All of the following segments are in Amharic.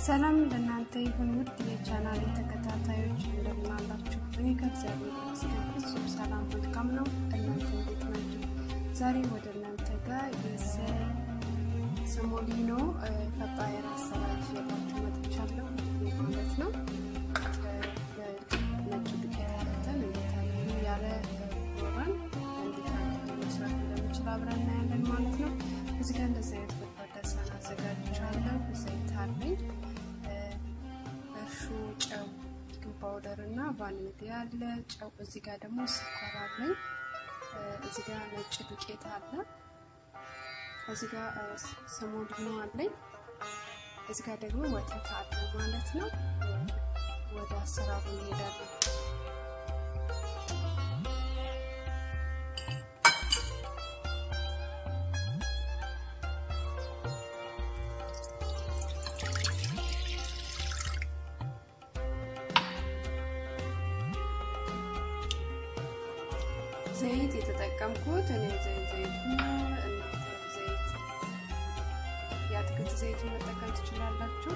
ሰላም ለእናንተ ይሁን ውድ የቻናል ተከታታዮች እንደምን አላችሁ? እኔ ከእግዚአብሔር ይመስገን ፍጹም ሰላም መልካም ነው። እናንተ እንዴት ናችሁ? ዛሬ ወደ እናንተ ጋር የሰሞሊኖ ፈጣየር አሰራር ይዤላችሁ መጥቻለሁ ማለት ነው። ነጭ ዱቄት አርተን እንዴት አድርገን ያለ ኖረን እንዴት አድርገን መስራት እንደምችል አብረን እናያለን ማለት ነው። እዚህ ጋር እንደዚህ አይነት ጎድጓዳ ሳህን አዘጋጅቻለሁ። ዘይት አለኝ፣ እርሾ፣ ጨው፣ ቤኪንግ ፓውደር እና ቫኒላ አለ። ጨው እዚህ ጋር ደግሞ ስኳር አለኝ። እዚህ ጋር ነጭ ዱቄት አለ። እዚህ ጋር ሰሞሊኖ አለኝ። እዚህ ጋር ደግሞ ወተት አለ ማለት ነው። ወደ አሰራሩ እንሄዳለን። ዘይት የተጠቀምኩት እኔ ዘይት ዘይቱ ነው። እናንተ ዘይት የአትክልት ዘይቱ መጠቀም ትችላላችሁ።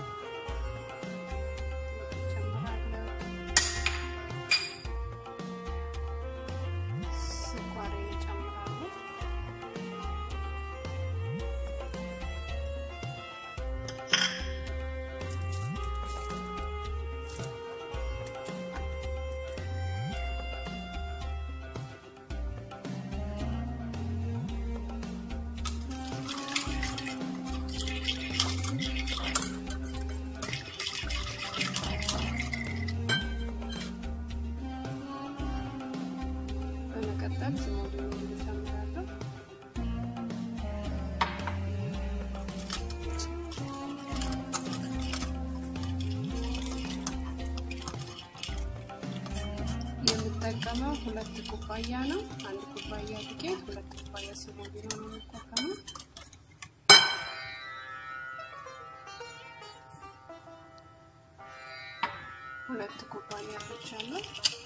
ጨምራለሁ። ስኳር ጨምራለሁ። በመቀጠል ስሞሊኖ እጨምራለሁ። የምጠቀመው ሁለት ኩባያ ነው። አንድ ኩባያ ዱቄት፣ ሁለት ኩባያ ስሞሊኖ ነው የምጠቀመው። ሁለት ኩባያ ብቻለሁ።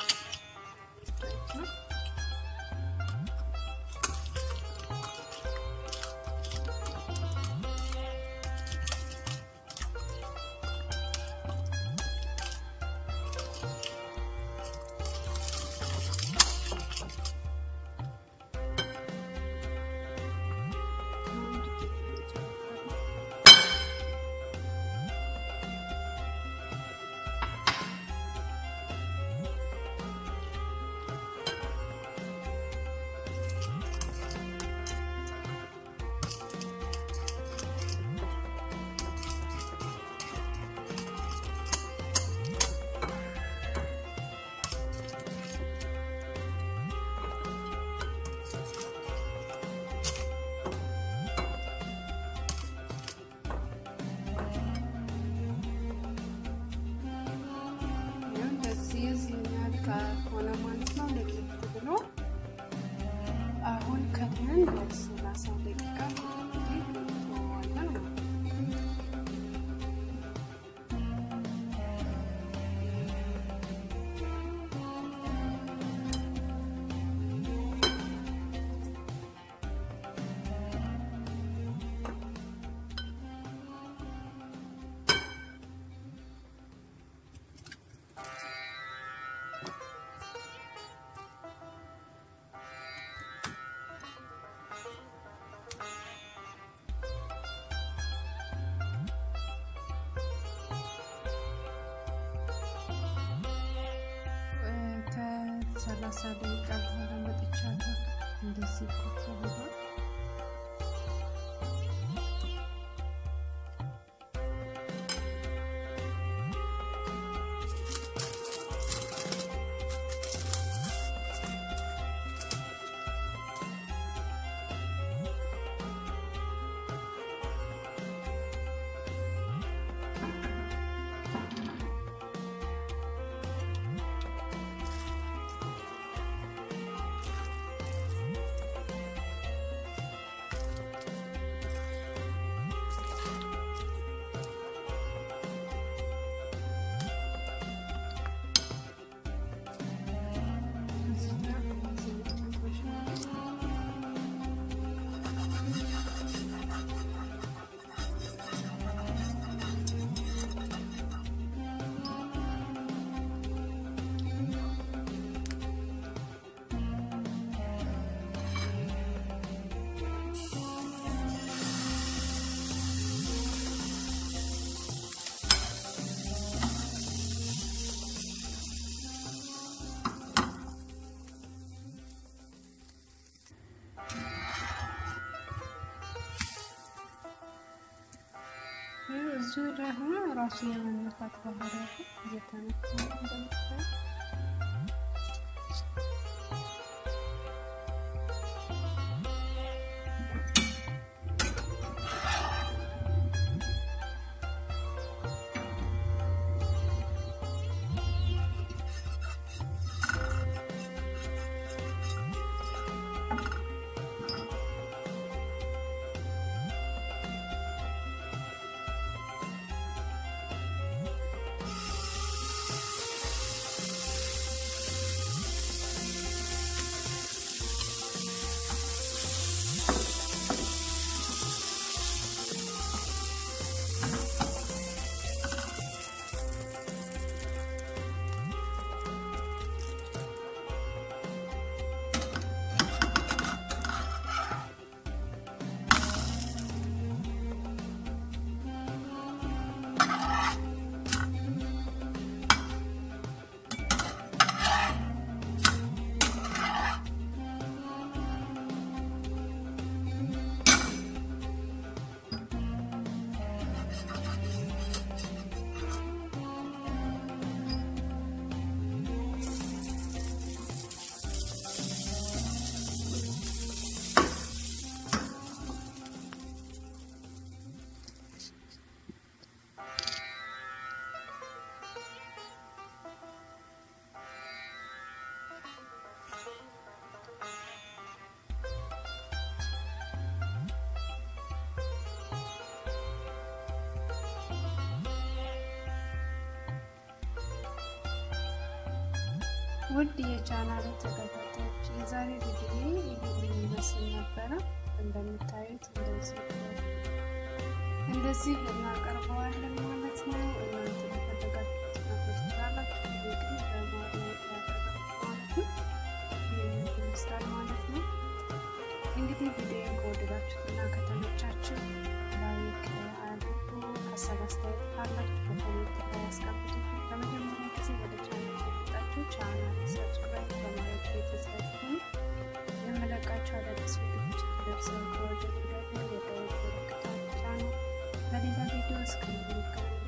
ከሆነ ማለት ነው ለየት ብሎ አሁን ከድነን ለሰላሳ ደቂቃ ተዋለን ሰላሳ ደቂቃ በኋላ መጥቻለሁ። እንደዚህ ኮፍ ብሏል። ብዙ ሆነ ራሱ የመነፋት ባህሪ ያለው እየተነፋ እንደምታዩ ውድ የቻናል ተከታታዮች የዛሬ ቪዲዮ ይህን ይመስል ነበረ። እንደምታዩት እንደዚህ እንደዚህ እናቀርበዋለን ማለት ነው። እናንተ ለፈለጋችሁት ነገር ትችላላችሁ። ግን በማለት ያደረጋችሁ ማለት ነው። ይህን ይመስላል ማለት ነው። እንግዲህ ቪዲዮ ከወደዳችሁት እና ከተመቻችሁ ላይክ አድርጉ። ሀሳብ አስተያየት ካላችሁ በኮሜንት ላይ ያስቀምጡ። ለመጀመሪያ ጊዜ ወደ ቻናል የመጣችሁ ቻናል ሰብስክራይብ በማድረግ ቤተሰብ ሁኑ። የምለቃቸው አዳዲስ ቪዲዮዎች ደርሰው ከወደዱ ደግሞ የደወል ምልክቱን ጫኑ። በሌላ ቪዲዮ እስከምንገናኝ